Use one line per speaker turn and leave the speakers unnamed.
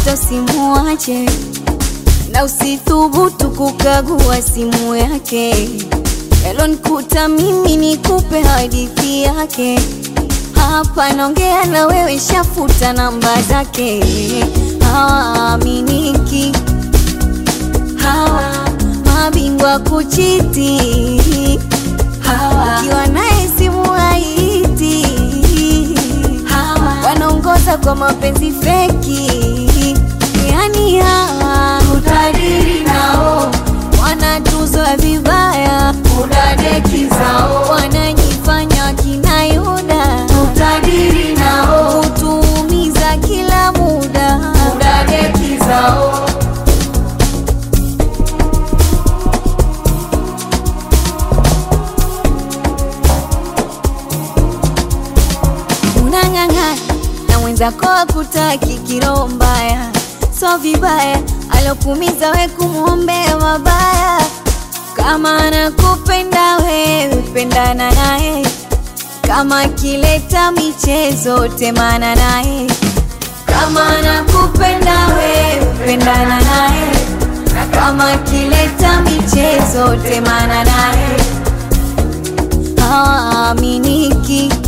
ukipata usimuache, na usithubutu kukagua simu yake. Yalonikuta mimi nikupe hadithi yake. Hapa naongea na wewe, shafuta namba zake. Hawaaminiki hawa mabingwa kuchiti hawa, ukiwa naye simu haiti hawa, wanaongoza kwa mapenzi feki, yani hawa
Utadiri nao,
wanatuzwa vibaya,
udadeki zao,
wanajifanya kina Yuda,
utadiri nao,
kutuumiza kila muda.
udadeki zao,
Unang'ang'ana na mwenzako akutaki kiroho mbaya, so vibaya alokumiza we kumwombea mabaya. Kama anakupenda wewe, pendana naye. Kama akileta michezo, temana naye. Kama anakupenda wewe, pendana naye. Na kama akileta michezo, temana naye. Hawaaminiki